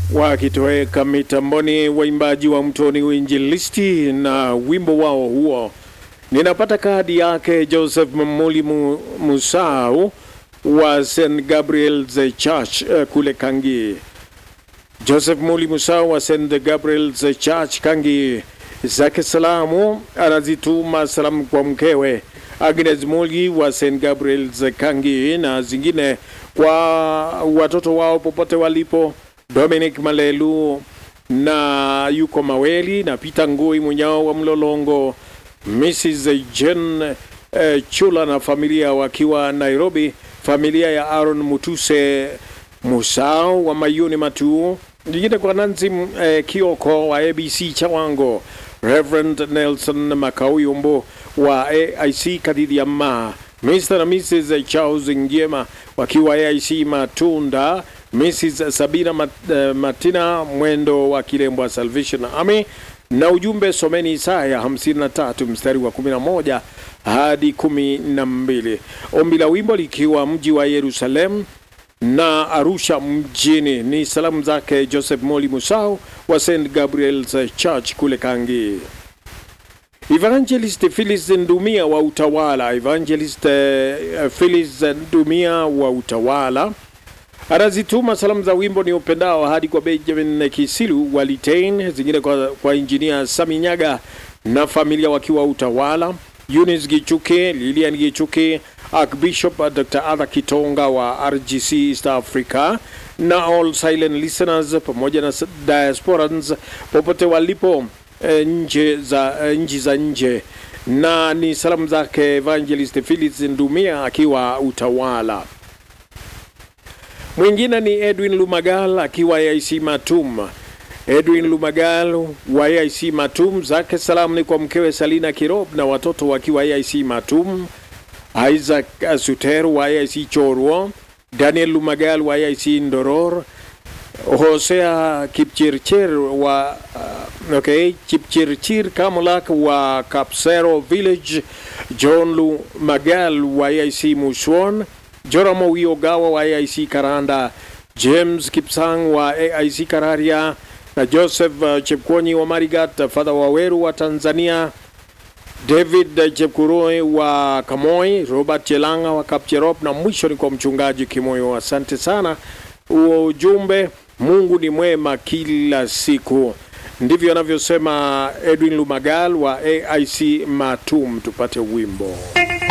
wakitoweka mitamboni, waimbaji wa Mtoni Uinjilisti na wimbo wao huo. Ninapata kadi yake Joseph Mamuli Mu- Musau wa St Gabriel's Church eh, kule Kangi. Joseph Muli Musau wa St Gabriel's Church Kangi zake salamu anazituma salamu kwa mkewe Agnes Muli wa St Gabriel's Kangi na zingine kwa watoto wao popote walipo, Dominic Malelu na yuko Maweli na Peter Ngui Munyao wa Mlolongo, Mrs Jen eh, Chula na familia wakiwa Nairobi, familia ya Aaron Mutuse Musao wa Mayuni Matu, nyingine kwa Nancy eh, Kioko wa ABC Chawango, Reverend Nelson Makauyumbo wa AIC Kadidhiama, Mr. na Mrs. Charles Ngiema wakiwa AIC Matunda, Mrs. Sabina Mat- eh, Matina Mwendo wa Kilembwa Salvation Army na ujumbe someni Isaya 53 mstari wa 11 hadi 12. Ombi la wimbo likiwa mji wa Yerusalem na Arusha mjini. Ni salamu zake Joseph Moli Musau wa St Gabriel's Church kule Kangi. Evangelist Phyllis Ndumia wa Utawala, Evangelist uh, Phyllis Ndumia wa Utawala anazituma salamu za wimbo ni upendao hadi kwa Benjamin Kisilu wa Litain, zingine kwa, kwa injinia Sami Nyaga na familia wakiwa Utawala, Eunice Gichuke, Lilian Gichuke, Archbishop uh, Dr. Arthur Kitonga wa RGC East Africa na all silent listeners pamoja na s- diasporans popote walipo eh, nje za eh, nchi za nje, na ni salamu zake Evangelist Phyllis Ndumia akiwa Utawala. Mwingine ni Edwin Lumagal akiwa AIC Matum. Edwin Lumagal wa AIC Matum, zake salamu ni kwa mkewe Salina Kirob na watoto wakiwa AIC Matum, Isaac Suter wa AIC Chorwo, Daniel Lumagal wa AIC Ndoror, Hosea Kipchirchir wa uh, okay, Kipchirchir Kamulak wa Kapsero Village, John Lumagal wa AIC Muswon, Joramo Wiogawa wa AIC Karanda, James Kipsang wa AIC Kararia na Joseph uh, Chepkonyi wa Marigat, uh, Father Waweru wa Tanzania, David uh, Chepkuroi wa Kamoi, Robert Chelanga wa Kapcherop na mwisho ni kwa mchungaji Kimoyo. Asante sana ujumbe. Mungu ni mwema kila siku, ndivyo anavyosema Edwin Lumagal wa AIC Matum. Tupate wimbo.